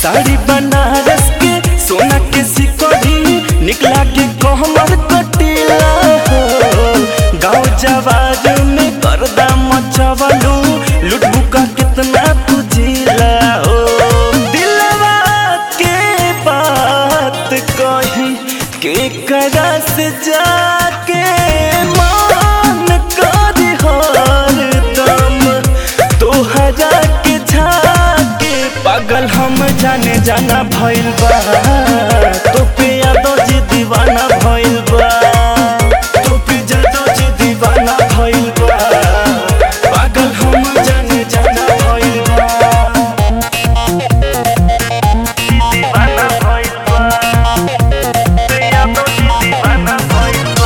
साड़ी बनारस के सोना के सिकड़ी निकला के कहमर कटीला हो गाँव जवार में गर्दा मचवलू लुटबू का कितना तुझिला हो दिलवा के बात कही के करा से जाके मान कर हरदम तोहरा के झाके पागल हम जाने जाना भइल बा तो पे यादो जी दीवाना भइल बा तो पे यादो जी दीवाना भइल बा पागल हम जाने जाना भइल बा दीवाना भइल बा पे यादो जी दीवाना भइल बा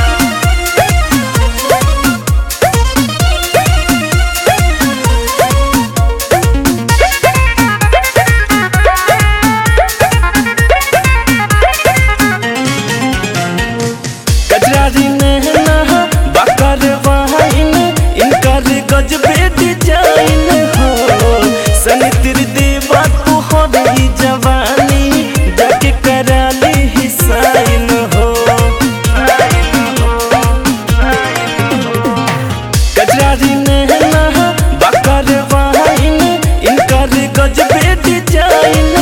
कजरारी नहना बकर वाइन इनकर गजबे डिजाइन हो सनितिर देवा तू हो रही जवानी जाके कराली ही साइन हो कजरारी नहना बकर वाइन इनकर गजबे डिजाइन